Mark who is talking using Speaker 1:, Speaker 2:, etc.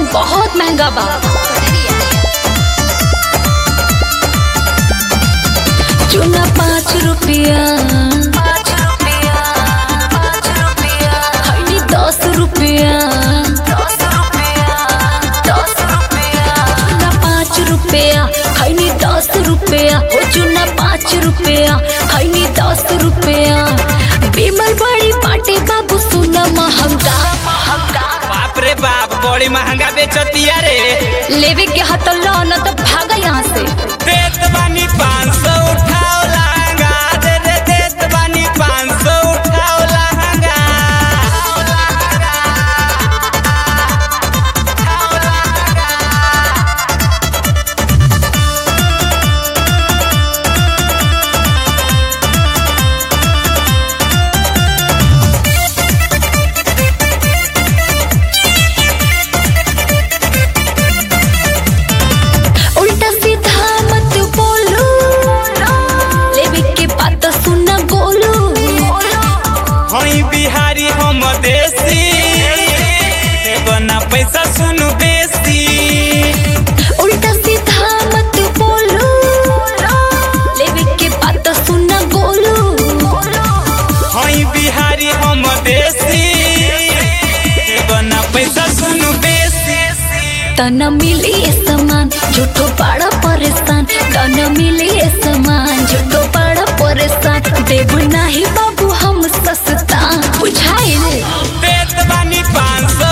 Speaker 1: बहुत महंगा बा चूना पाँच रुपया खैनी दस रुपया चूना पाँच रुपया खैनी दस रुपया हो चूना पाँच रुपया खैनी दस रुपया बीमल बड़ी पाटे बाबू सुना महंगा
Speaker 2: बाप रे बाप बड़ी महंगा बेचतिया रे
Speaker 1: लेवे के हाथ न तो भागा यहाँ से
Speaker 2: देत बानी पाँच सौ उठाओ लहंगा दे दे देत बानी पाँच सौ उठाओ लहंगा
Speaker 1: उल्टा सीधा मत बोलो लेवे के बात सुना गोलू
Speaker 2: हई बिहारी हम देसी देवना पैसा सुनु बेसी
Speaker 1: उल्टा सीधा मत बोलो लेवे के बात सुना गोलू
Speaker 2: हई बिहारी हम देसी देवना पैसा सुनु बेसी
Speaker 1: तना मिली ये सामान झूठो बड़ा परेशान तना मिली ये सामान झूठो बड़ा परेशान देव नाही बाबू हम सस्ता बुझाइल
Speaker 2: देत बानी पाँच सौ